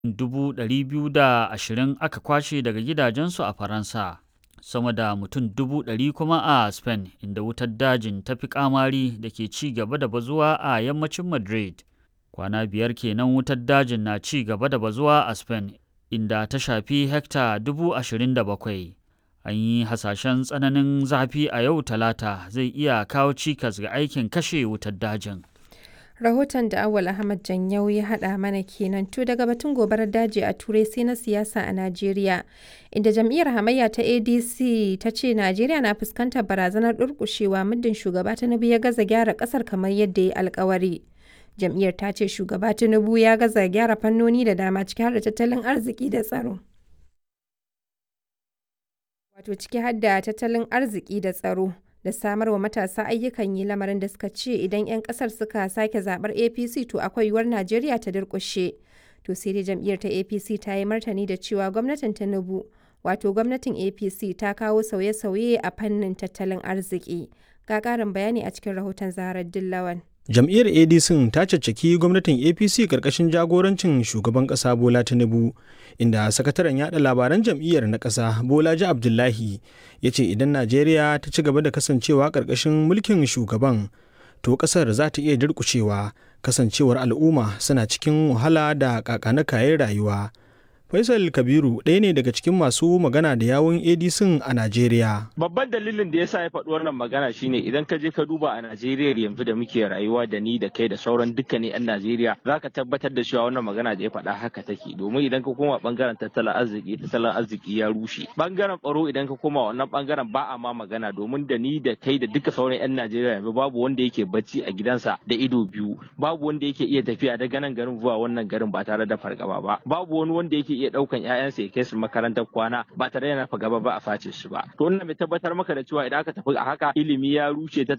220,000 aka kwashe daga gidajensu a Faransa, sama da mutum 100,000 kuma a Spain, inda wutar dajin ta fi kamari da ke ci gaba da bazuwa a yammacin Madrid. Kwana biyar kenan wutar dajin na ci gaba da bazuwa a Spain, inda ta shafi hekta 27,000. An yi hasashen tsananin zafi a yau Talata zai iya kawo cikas ga aikin kashe wutar dajin. rahoton da awal ahmad janyau ya hada mana kenan to daga batun gobarar daji a turai sai na siyasa a najeriya inda jam'iyyar hamayya ta adc ta ce najeriya na fuskantar barazanar durkushewa muddin shugaba tinubu ya gaza gyara kasar kamar yadda ya alkawari jam'iyyar ta ce shugaba tinubu ya gaza gyara fannoni da dama ciki har da tattalin arziki da tsaro wato ciki har da tattalin arziki da tsaro da samar wa matasa ayyukan yi lamarin da suka ce idan 'yan kasar suka sake zabar apc to akwai yiwuwar najeriya ta durkushe to sai dai jam'iyyar ta apc ta yi martani da cewa gwamnatin tinubu wato gwamnatin apc ta kawo sauye-sauye a fannin tattalin arziki ga ƙarin bayani a cikin rahoton zaharar dillawan jam'iyyar adc ta caccaki gwamnatin apc karkashin jagorancin shugaban kasa bola tinubu inda sakataren yada labaran jam'iyyar na kasa bolaji abdullahi ya ce idan najeriya ta ci gaba da kasancewa karkashin mulkin shugaban to kasar za ta iya durkushewa kasancewar al'umma suna cikin wahala da kakana kayan rayuwa Faisal Kabiru ɗaya ne daga cikin masu magana da yawun ADC a Najeriya. Babban dalilin da yasa ya faɗi wannan magana shine idan ka je ka duba a Najeriya yanzu da muke rayuwa da ni da kai da sauran dukkanin 'yan Najeriya za ka tabbatar da cewa wannan magana da ya faɗa haka take domin idan ka koma bangaren tattalin arziki tattalin arziki ya rushe. Bangaren tsaro idan ka koma wannan bangaren ba a ma magana domin da ni da kai da duka sauran 'yan Najeriya yanzu babu wanda yake bacci a gidansa da ido biyu babu wanda yake iya tafiya daga nan garin zuwa wannan garin ba tare da fargaba ba babu wani wanda yake iya daukan ƴaƴansa ya kai su makarantar kwana ba tare da nafa gaba ba a face su ba to wannan mai tabbatar maka da cewa idan aka tafi a haka ilimi ya rushe tattalin